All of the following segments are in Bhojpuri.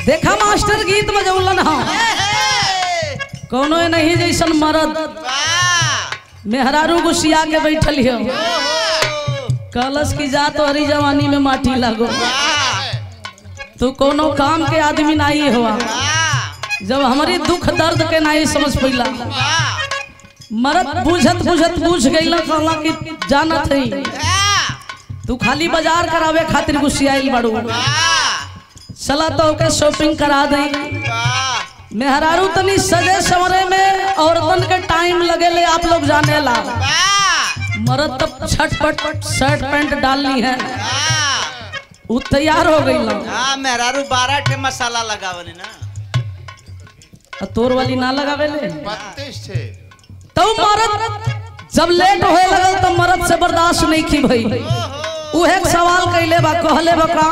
देखा मास्टर गीत बजौलन हाँ कोनो नहीं जैसन मरद मेहरारू गुस्सिया के बैठल हो कलश की जा तो हरी जवानी में माटी लागो तू कोनो काम के आदमी नहीं हुआ जब हमारी दुख दर्द के नहीं समझ पैला मरद बुझत बुझत बुझ गई कहला कि जानत है तू खाली बाजार करावे खातिर गुस्सियाइल बाड़ू चला तो ओके शॉपिंग करा दे मेहरारू तनी सजे सवरे में औरतन के टाइम लगेले आप लोग जाने ला मरद तब छटपट शर्ट पैंट डालनी है वो तैयार हो गई ला हाँ मेहरारू बारह ठे मसाला लगावली ना आ तोर वाली ना लगावे ले बत्तीस छे तो मरद जब लेट होए लगल तो मरद से बर्दाश्त नहीं की भई उहे एक सवाल कैले बा कहले बा का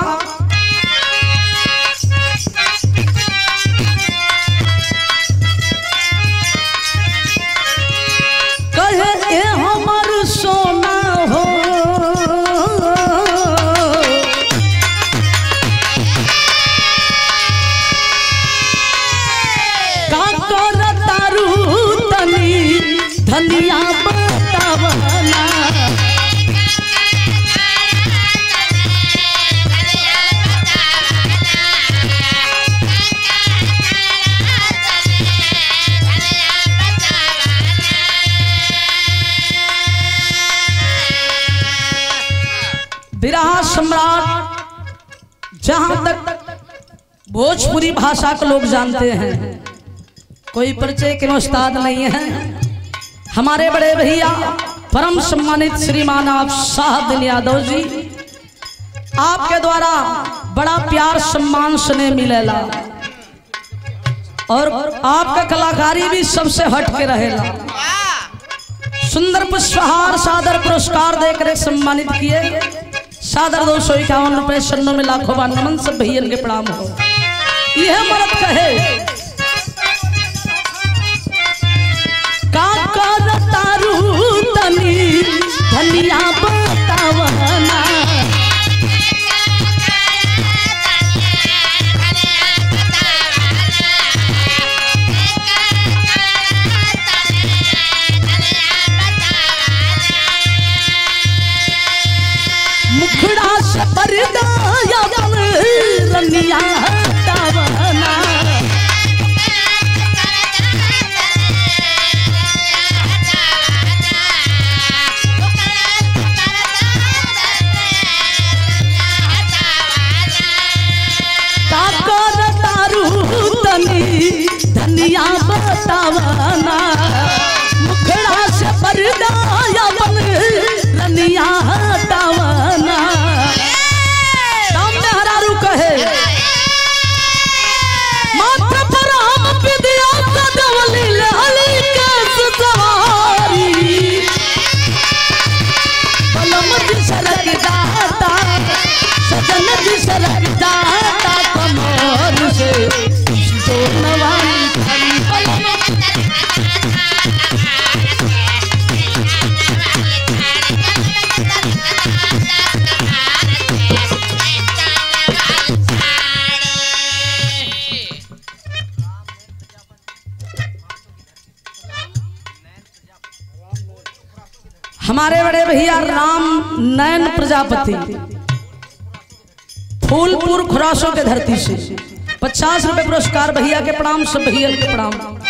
कहे ए हमर सोना हो का कर तारू तनी धनिया बतावना विराह सम्राट जहां तक भोजपुरी भाषा के लोग जानते हैं कोई परिचय के उस्ताद नहीं है हमारे बड़े भैया परम सम्मानित श्रीमान आप शाहदिन यादव जी आपके द्वारा बड़ा प्यार सम्मान सुने मिलेला और आपका कलाकारी भी सबसे हट के रहेला सुंदर पुष्पहार सादर पुरस्कार देकर एक सम्मानित किए सादर दो सौ इक्यावन रुपए सन्नों में लाखों बार नमन सब भैया के प्रणाम हो यह मरद कहे का कर तारू तनी धनिया बतावना मुखड़ा से पर्दा या रनिया हटावना का कर तारू तनी धनिया बतावना मुखड़ा से पर्दा या रनिया हटावना सामने हरारू कहे माथा पर हम विद्या कदवली लहली केस सवारी पलम जी सरक दाता सजन जी सरक दाता कमर से सोनवाली खरी पलम हमारे बड़े भैया राम नयन प्रजापति फूलपुर खुरासों के धरती से पचास रुपए पुरस्कार भैया के प्रणाम सब भैया के प्रणाम